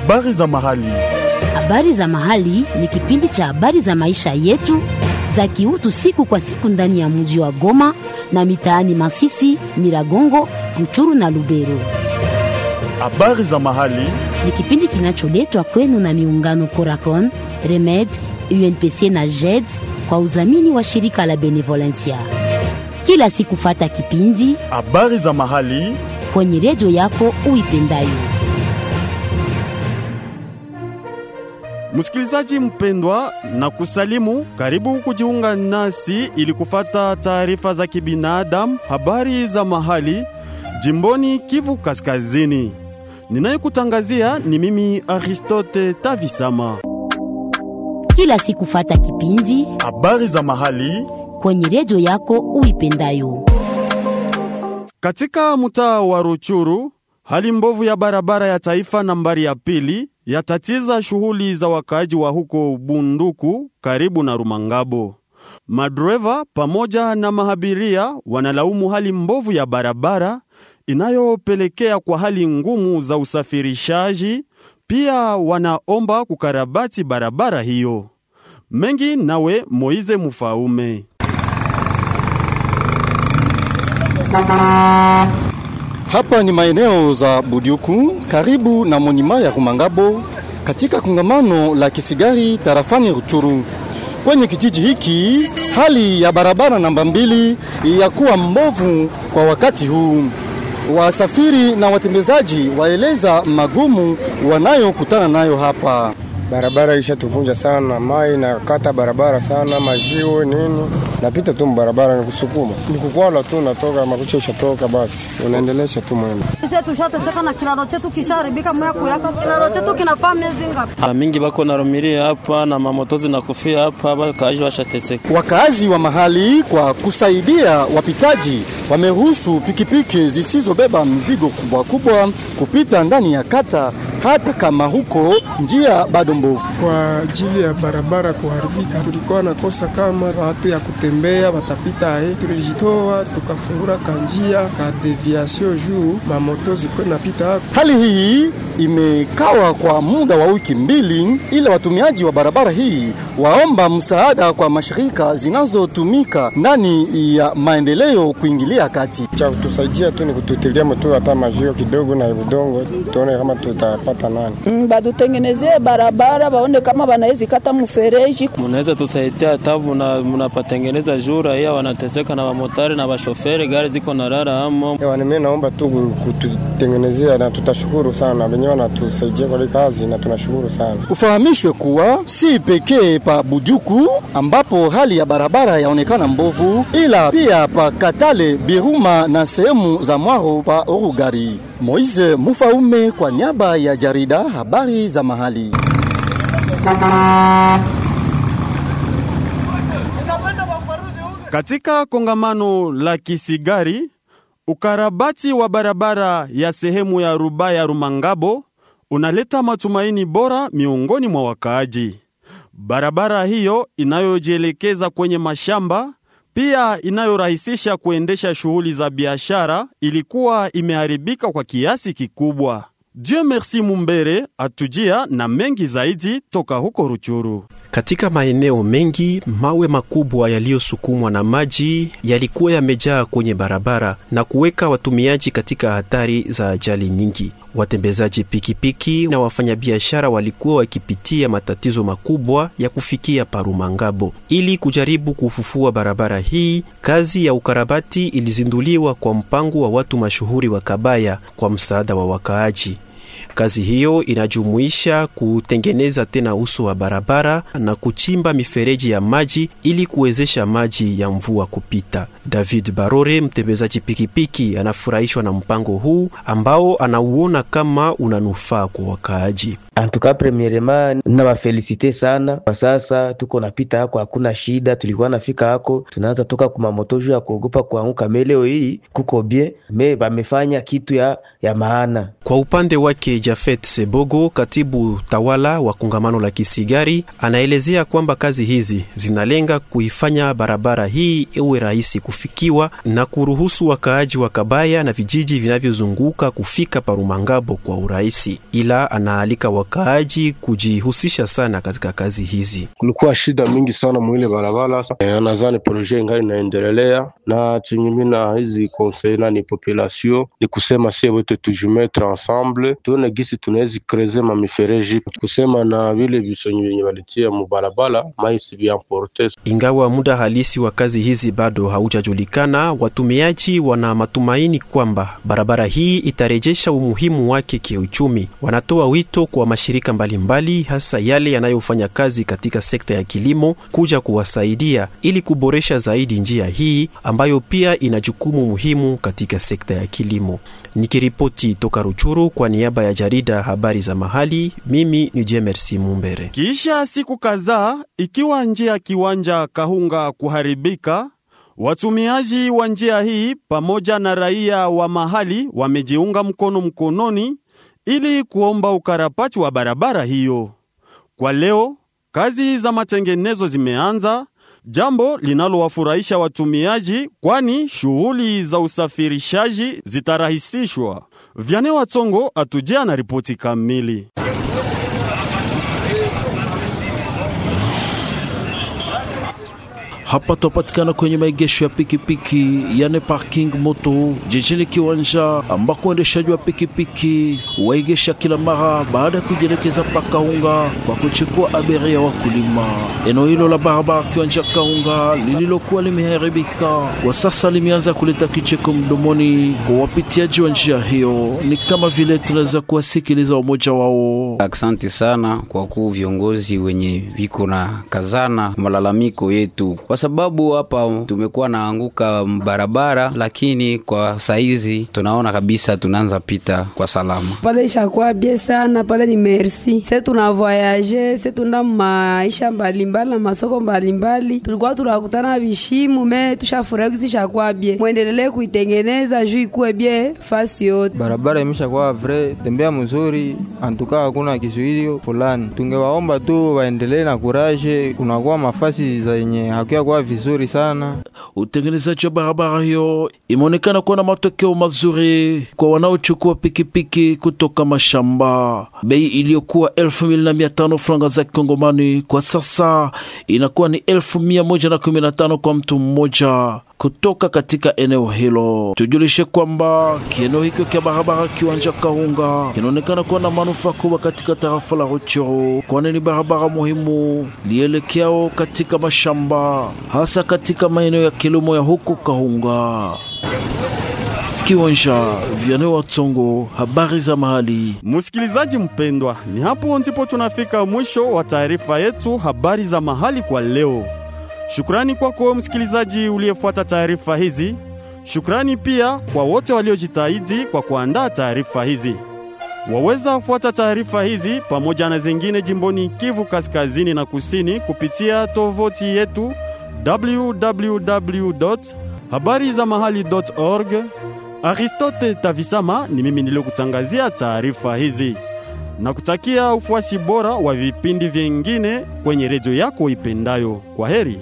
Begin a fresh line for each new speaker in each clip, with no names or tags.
Habari za mahali.
Habari za mahali ni kipindi cha habari za maisha yetu za kiutu siku kwa siku ndani ya mji wa Goma na mitaani Masisi, Nyiragongo, Ruchuru na Lubero.
Habari za mahali.
Ni kipindi kinacholetwa kwenu na miungano Coracon, Remed, UNPC na JED kwa udhamini wa shirika la Benevolencia. Kila siku fata kipindi
Habari za mahali.
kwenye redio yako uipendayo.
Msikilizaji mpendwa, na kusalimu, karibu kujiunga nasi ili kufata taarifa za kibinadamu, habari za mahali jimboni Kivu Kaskazini. Ninayekutangazia ni mimi Aristote Tavisama.
Kila siku fata kipindi
Habari za mahali
kwenye redio yako uipendayo.
katika mtaa wa Ruchuru, hali mbovu ya barabara ya taifa nambari ya pili yatatiza shughuli za wakaaji wa huko Bunduku karibu na Rumangabo. Madreva pamoja na mahabiria wanalaumu hali mbovu ya barabara inayopelekea kwa hali ngumu za usafirishaji. Pia wanaomba kukarabati barabara hiyo. Mengi nawe Moize Mufaume.
Hapa ni maeneo za Budyuku karibu na monima ya Rumangabo katika kongamano la Kisigari tarafani Ruchuru. Kwenye kijiji hiki hali ya barabara namba mbili ya kuwa mbovu kwa wakati huu. Wasafiri na watembezaji waeleza magumu wanayokutana nayo hapa.
Barabara ishatuvunja sana, mai na kata barabara sana, majiwe nini, napita tu barabara ni kusukuma, ni kukwala tu, natoka makucha ishatoka, basi unaendelesha tu mwendo.
Sisi tushateseka na kilaro chetu kisharibika mwako yaka kilaro chetu kinafaa miezi ngapi?
Mara mingi bako na rumiria hapa na mamoto zinakufia hapa, bakaaji washateseka.
Wakazi wa mahali kwa kusaidia wapitaji wameruhusu pikipiki zisizobeba mzigo kubwa kubwa kupita ndani ya kata, hata kama huko njia bado mbovu.
kwa ajili ya barabara kuharibika. Tulikuwa nakosa kama watu ya kutembea watapita ae, tulijitoa tukafungura kanjia ka deviation juu mamoto zikuwe napita hapo.
Hali hii imekawa kwa muda wa wiki mbili, ila watumiaji wa barabara hii waomba msaada kwa mashirika zinazotumika ndani ya maendeleo kuingilia kati.
Cha kutusaidia tu ni kututilia mtu hata majiwe kidogo na udongo, tuone kama tutapata nani.
Mm, badutengenezee barabara baone kama banawezi kata mfereji.
Munaweza tusaidia hata muna- munapatengeneza juu raia wanateseka na wamotari na washoferi, gari ziko na rara amo.
Ewa, mimi naomba tu kututengenezea na tutashukuru sana, wenyewe wanatusaidia kwa hii kazi na tunashukuru sana.
Ufahamishwe kuwa si pekee pa Bujuku ambapo hali ya barabara yaonekana mbovu, ila pia pa Katale, Biruma na sehemu za Mwaro pa Orugari. Moise Mufaume kwa niaba ya jarida habari za mahali.
Katika kongamano la Kisigari, ukarabati wa barabara ya sehemu ya Rubaya Rumangabo unaleta matumaini bora miongoni mwa wakaaji. Barabara hiyo inayojielekeza kwenye mashamba pia inayorahisisha kuendesha shughuli za biashara ilikuwa imeharibika kwa kiasi kikubwa. Dieu merci Mumbere atujia na mengi zaidi toka huko Ruchuru.
Katika maeneo mengi mawe makubwa yaliyosukumwa na maji yalikuwa yamejaa kwenye barabara na kuweka watumiaji katika hatari za ajali nyingi. Watembezaji pikipiki na wafanyabiashara walikuwa wakipitia matatizo makubwa ya kufikia Parumangabo. Ili kujaribu kufufua barabara hii, kazi ya ukarabati ilizinduliwa kwa mpango wa watu mashuhuri wa Kabaya kwa msaada wa wakaaji. Kazi hiyo inajumuisha kutengeneza tena uso wa barabara na kuchimba mifereji ya maji ili kuwezesha maji ya mvua kupita. David Barore, mtembezaji pikipiki, anafurahishwa na mpango huu ambao anauona kama unanufaa kwa wakaaji.
Antuka premierema na wafelisite sana kwa sasa, tuko napita hako, hakuna shida. Tulikuwa nafika hako, tunaanza toka kumamoto juu ya kuogopa kuanguka. Me leo hii kuko bien, me bamefanya kitu ya, ya maana.
Kwa upande wake kwake Jafet Sebogo, katibu tawala wa kongamano la Kisigari, anaelezea kwamba kazi hizi zinalenga kuifanya barabara hii iwe rahisi kufikiwa na kuruhusu wakaaji wa Kabaya na vijiji vinavyozunguka kufika Parumangabo kwa urahisi, ila anaalika wakaaji kujihusisha sana katika kazi hizi.
Kulikuwa shida mingi sana mwile barabara e, nadhani projet ingali inaendelea na chinyimina hizi conseil na ni population ni kusema sie wote tujumetre ensemble tuone gisi tunawezi kreze ma mifereji kusema na vile bisonyi vyenye walitia mubarabara maisi viamporte.
Ingawa muda halisi wa kazi hizi bado haujajulikana, watumiaji wana matumaini kwamba barabara hii itarejesha umuhimu wake kiuchumi. Wanatoa wito kwa mashirika mbalimbali mbali, hasa yale yanayofanya kazi katika sekta ya kilimo kuja kuwasaidia ili kuboresha zaidi njia hii ambayo pia ina jukumu muhimu katika sekta ya kilimo. Nikiripoti toka Ruchuru kwa niaba ya jarida habari za mahali, mimi ni Jemersi Mumbere.
Kisha siku kadhaa, ikiwa njia ya kiwanja Kahunga kuharibika, watumiaji wa njia hii pamoja na raia wa mahali wamejiunga mkono mkononi ili kuomba ukarabati wa barabara hiyo. Kwa leo kazi za matengenezo zimeanza, jambo linalowafurahisha watumiaji, kwani shughuli za usafirishaji zitarahisishwa. Vyane Watsongo atujia na ripoti kamili.
Hapa twapatikana kwenye maegesho ya pikipiki yani parking moto jijini Kiwanja, ambako uendeshaji wa pikipiki waegesha kila mara baada ya kujielekeza pa Kaunga kwa kuchukua abiria wa kulima. Eneo hilo la barabara Kiwanja Kaunga lililokuwa limeharibika kwa sasa limeanza kuleta kicheko mdomoni kwa wapitiaji wa njia hiyo, ni kama vile tunaweza kuwasikiliza wamoja wao.
Aksanti sana kwa kuu viongozi wenye viko na kazana malalamiko yetu kwa sababu hapa tumekuwa naanguka barabara, lakini kwa saizi tunaona kabisa tunaanza pita kwa salama.
Pale ishakuwa bie sana, pale ni merci. Se tuna voyage, se tuna maisha mbalimbali na masoko mbalimbali, tulikuwa tunakutana vishimu me tushafurahi kitu ishakuwa bie, mwendelele kuitengeneza juu ikuwe bie fasi yote.
Barabara imeshakuwa vre tembea mzuri, antuka hakuna kizuilio fulani. Tungewaomba tu waendelee na kuraje, kunakuwa mafasi zenye hakuya kuwa vizuri sana.
Utengenezaji wa barabara hiyo imeonekana kuwa na matokeo mazuri kwa wanaochukua pikipiki kutoka mashamba. Bei iliyokuwa elfu mbili na mia tano franga za kikongomani kwa sasa inakuwa ni elfu mia moja na kumi na tano kwa mtu mmoja kutoka katika eneo hilo. Tujulishe kwamba kieneo hicho kya barabara kiwanja Kahunga kinaonekana kuwa na manufaa kubwa katika tarafa la Ruchuru, kwani ni barabara muhimu lielekeao katika mashamba, hasa katika maeneo ya kilimo ya huko Kahunga. Kiwanja Vyane wa Tsongo, habari za mahali.
Msikilizaji mpendwa, ni hapo ndipo tunafika mwisho wa taarifa yetu habari za mahali kwa leo. Shukrani kwako kwa msikilizaji uliyefuata taarifa hizi. Shukrani pia kwa wote waliojitahidi kwa kuandaa taarifa hizi. Waweza fuata taarifa hizi pamoja na zingine jimboni Kivu Kaskazini na Kusini kupitia tovuti yetu www.habarizamahali.org. Aristote Tavisama ni mimi niliyokutangazia taarifa hizi na kutakia ufuasi bora wa vipindi vyengine kwenye redio yako ipendayo. Kwa heri.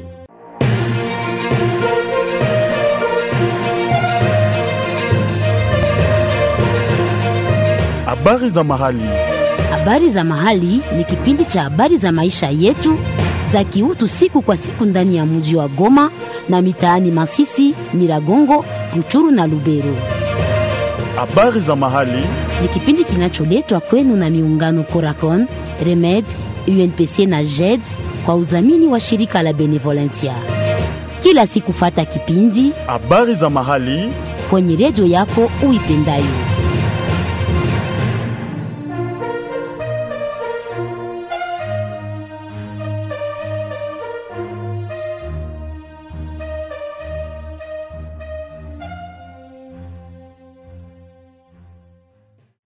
Habari za mahali.
Habari za mahali ni kipindi cha habari za maisha yetu za kiutu siku kwa siku ndani ya mji wa Goma na mitaani Masisi, Nyiragongo, Ruchuru na Lubero.
Habari za mahali
ni kipindi kinacholetwa kwenu na miungano Coracon, Remed, UNPC na JED kwa udhamini wa shirika la Benevolencia. Kila siku fata kipindi
habari za mahali
kwenye redio yako uipendayo.